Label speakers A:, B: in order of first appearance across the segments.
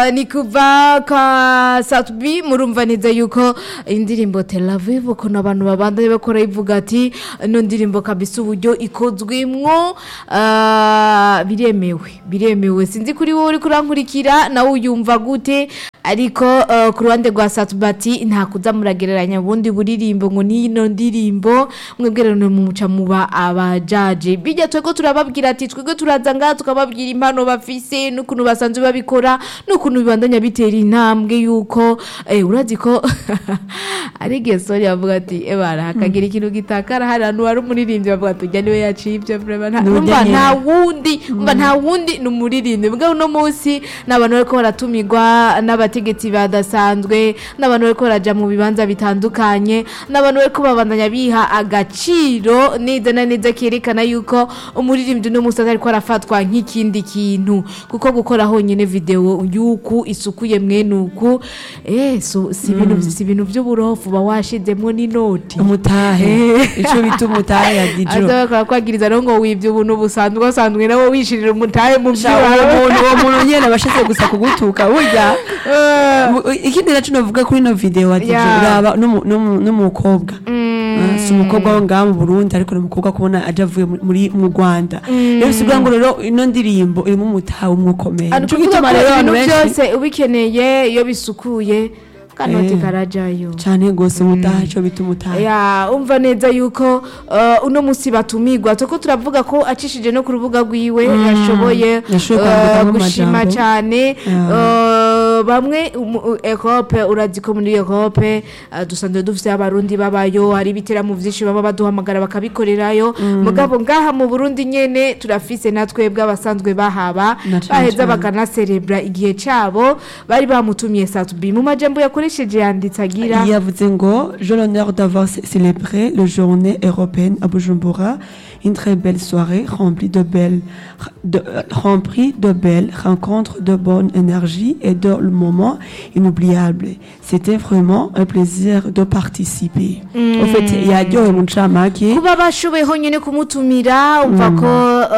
A: eh, ni kuva kwa Satbi murumva neza yuko indirimbo Tel Aviv ukuntu abantu babandanye bakora ivuga ati ino ndirimbo kabisa uburyo ikozwemwo eh, biremewe biremewe sinzi kuri wowe uri kurankurikira nawe uyumva gute ariko eh, ku ruhande rwa Satbati nta kuza muragereranya ubundi buririmbo ngo n'ino ndirimbo mwebwe rero mu muca muba abajaje bijya twego turababwira ati twego turaza ngaha tukababwira impano bafise n'ukuntu basanzwe babikora n'ukuntu bibandanya bitera intambwe yuko eh, urazi ko ari gesori avuga ati ebara hakagira ikintu gitakara hari ahantu hari umuririmbyi bavuga ati ujya niwe yaciye ibyo vraiment nta-
B: Ni
A: umva
B: Daniel.
A: nta wundi umva nta wundi ni umuririmbyi mbwa uno munsi ni abantu bariko baratumirwa n'abategetsi badasanzwe n'abantu bariko baraja mu bibanza bitandukanye n'abantu bariko babandanya biha agaciro neza na neza kerekana yuko umuririmbyi uno munsi atariko arafatwa nk'ikindi kintu kuko gukora honyine video yuku isukuye mwene uku eh so si ibintu si ibintu by'uburofu ba washizemwo n'inoti
B: umutahe ico bita umutahe ya dijo
A: aza bakora kwagiriza rero ngo wibye ubuntu busanzwe wasanzwe nawe wishirira umutahe mu
B: Sha, uwo
A: byawe
B: muntu uwo muntu nyene abashatse gusa kugutuka burya mu- ikindi naco novuga kuri ino video ati
A: Yeah.
B: uraba n'umu- n'umu- n'umukobwa Ah, si umukobwa wo ngaha mu burundi ariko ni umukobwa kubona aje avuye mu- muri mu rwanda rero bisigura ngo rero ino ndirimbo irimo umutahe umwukomeye
A: Ari
B: nico
A: kuvuga
B: gituma
A: ko
B: rero
A: ibintu
B: abantu benshi
A: byose ubikeneye iyo bisukuye kanoti
B: Eh.
A: karajayo
B: cane gose umutahe ico bita umutahe
A: ya umva neza yuko uh, uno musi batumigwa tuko turavuga ko acishije no ku rubuga rwiwe yashoboye
B: Yashoboye
A: uh,
B: kwandikamo
A: gushima
B: amajambo.
A: cyane
B: Ya.
A: uh, bamwe umu- Europe urazi ko muri Europe uh, dusanzwe dufite abarundi babayo hari ibiteramo vyinshi baba baduhamagara bakabikorerayo mugabo ngaha mu Burundi nyene turafise natwe bw'abasanzwe bahaba
B: Na cane
A: baheza
B: cane.
A: bakanaserebra igihe cabo bari bamutumiye Satubi mu majambo yakoresheje yanditse agira
B: yavuze ngo j'ai l'honneur d'avoir cé- célébré la journée européenne à Bujumbura une très belle soirée remplie de belles de, euh, remplie de belles rencontres de bonne énergie et de moments inoubliables c'était vraiment un plaisir de participer en fait yaryohewe mu ncamake
A: kuba bashoboye honyine kumutumira umva ko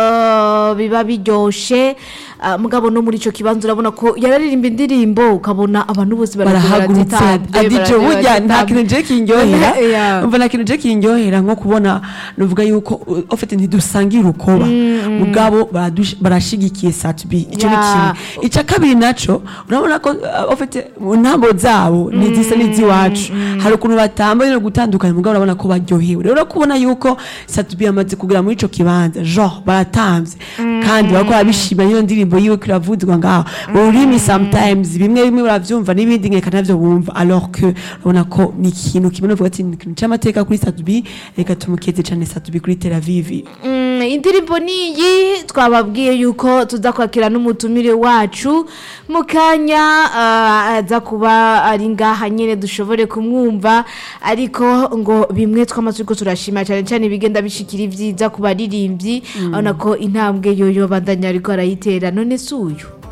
A: uh, biba biryoshe uh, mugabo no muri ico kibanza urabona ko yararirimba indirimbo ukabona abantu bose
B: barahagurutse adije burya nta kintu je kinyohera
A: Yeah.
B: umva nta kintu je kinyohera nko kubona nuvuga yuko uh, ofite ntidusangira urukoba mugabo baradush- barashigikiye satbi ico ni
A: Yeah.
B: kimwe ica kabiri naco urabona ko uh, ofite mu ntambo zabo ntizisa n'iziwacu hari ukuntu batamba no gutandukanya mugabo urabona ko baryohewe rero kubona yuko satbi yamaze kugera muri ico kibanza genre baratamvye kandi bariko barabishima iyo ndirimbo yiwe ko iravuzwa ngaho ururimi sometimes bimwe bimwe uravyumva n'ibindi nkeka navyo bumva alors que urabona ko ni ikintu kimwe novuga ati ni ikintu c'amateka kuri satbi reka tumukeze cane satbi kuri tel aviv
A: Mm, indirimbo niyi twababwiye yuko tuza kwakira n'umutumire wacu mu kanya uh, aza kuba ari ngaha nyene dushobore kumwumva ariko ngo bimwe twama turiko turashima cyane cyane bigenda bishikira ivyiza ku baririmbyi urabona ko intambwe yoyo bandanya ariko arayitera none si uyu